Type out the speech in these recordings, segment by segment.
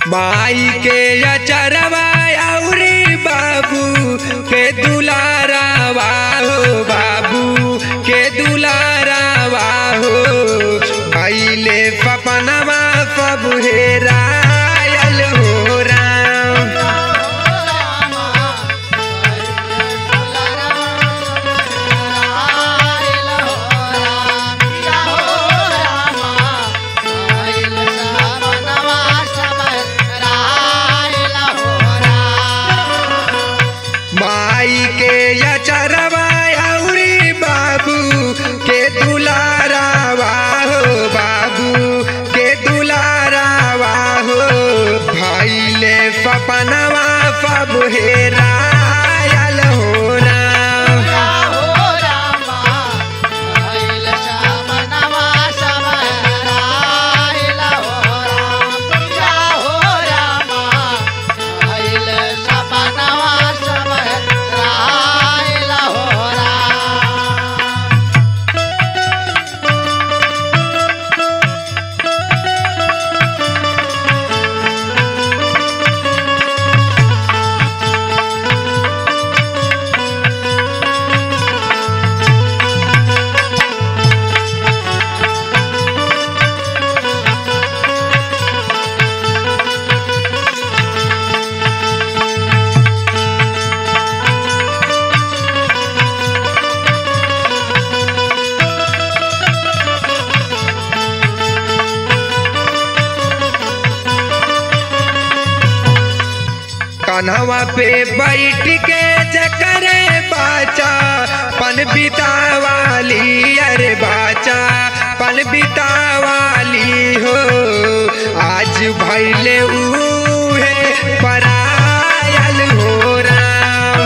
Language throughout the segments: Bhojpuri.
माई के अचरवा औरी बाबू के दुलारावा हो बाबू के दुलारावा हो भैले पपनवा पब हेरायल हो राम माई के अचरवा औरी बाबू के दुलारावा हो बाबू के दुलारावा हो भैले पपनवा पब हेरायल हो राम कन्हवा पे बैठ के जकरे बाचा पन बितावाली अरे बाचा पन बितावाली हो आज भैले उहे परायल हो राम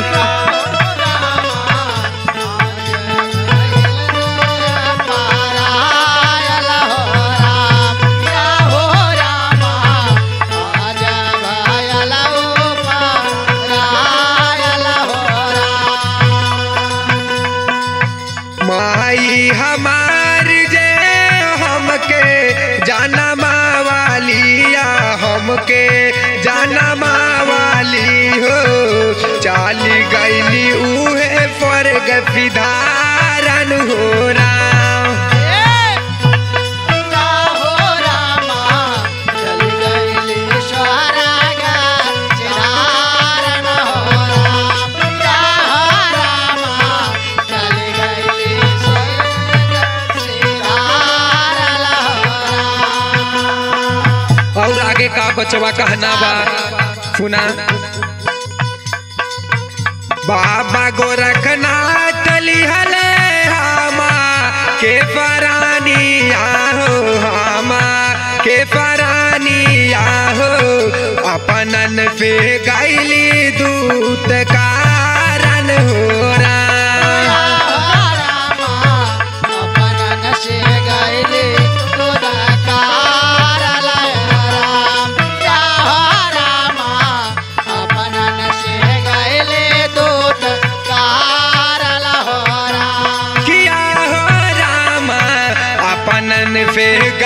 माई हमार जे हमके जानमा वालिया हमके जानमा वाली हो चाल गईली उहे स्वर्ग विधारन हो राम और आगे का बचवा कहना बा सुना बाबा गोरखनाथ लिहले हामा के परानी आहो हामा के परानी आहो अपनन पे गैली दूत कारण हो राम किया हो रामा अपनन पे